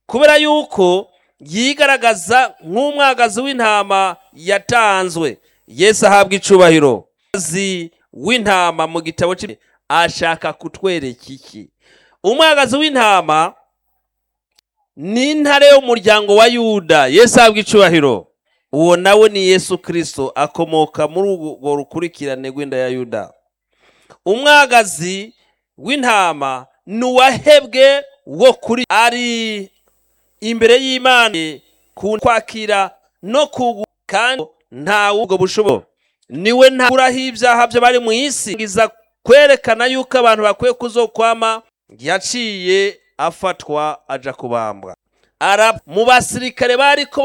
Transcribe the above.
kubera yuko yigaragaza nk'umwagazi w'intama yatanzwe yesu ahabwa icubahiro umwagazi w'intama mu gitabo cy'imi ashaka kutwereka iki umwagazi w'intama ni intare y'umuryango wa yuda yesu ahabwa icubahiro uwo nawe ni yesu kirisito akomoka muri urwo rukurikirane rw'inda ya yuda umwagazi w'intama ni uwahebwe wo kuri ari imbere y'imana ku kwakira no kugu kandi nta ubwo bushobo niwe ntaburaho ibyaha byo bari mu isi ngiza kwerekana yuko abantu bakwiye kuzokwama yaciye afatwa aja kubambwa ara mu basirikare bariko